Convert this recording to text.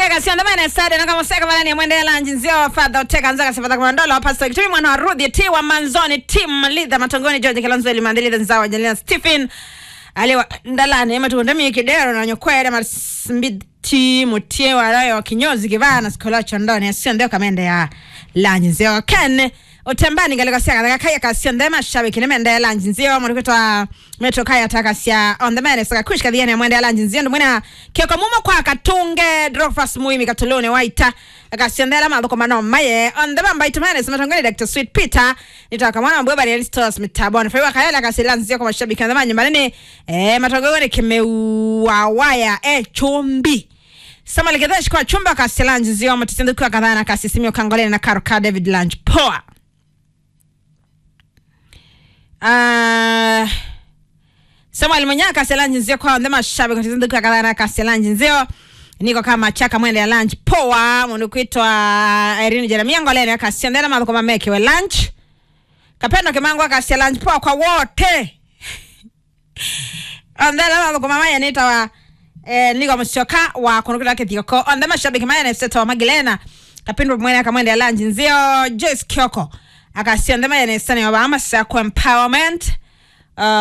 Ega si andamane stade na kama seka malani ya mwende lanji nzio fadha uteka nzaka sifadha kwa ndolo wa pastor kitumi mwana wa Ruthi ti wa manzoni tim lidha matongoni George Kilonzo ili mandili nzawa Jelena Stephen aliwa ndalani ema tu ndami kidero na nyokwere masimbiti mutie walayo kinyozi kivana sikola chondoni asio ndio kamende ya lanji nzio ken utembani kaliko sia katika kaya kasia ndema shabiki ni mende lanji nzio mwani kutwa metro kaya takasia on the mene saka kushka dhiani ya mwende lanji nzio ndumwina kioko mumo kwa katunge drofas muimi katulone waita akasia ndela madhuko mano maye on the bamba itumene simatongoni Dr. Sweet Peter nitaka mwana mbweba ni Aristos mitaboni faiwa kayala kasila nzio kwa mashabiki na manyi manene eh matongoni kimeuawaya eh chumbi sama ligedesh kwa chumba kasilanji nzio matisindu kwa kadhana kasisimio kangolene na karo ka David Lange poa Uh, Samuel Munyaka Selanji Nzio kwa ndema mashabiki kutizindu kwa kadhana ka Selanji Nzio niko kama chaka mwende ya lunch poa mundu kuitwa Irene Jeremia ngolene akasiendera mambo kama meke we lunch kapendo kimango akasia lunch poa kwa wote ondela mambo kama maya nita wa eh, niko mshoka wa kunukula kithioko ondema mashabiki maya na seto wa Magilena kapendo mwene akamwende ya lunch Nzio Joyce Kioko akasiendema ya nesani wa Bahama sa kwa empowerment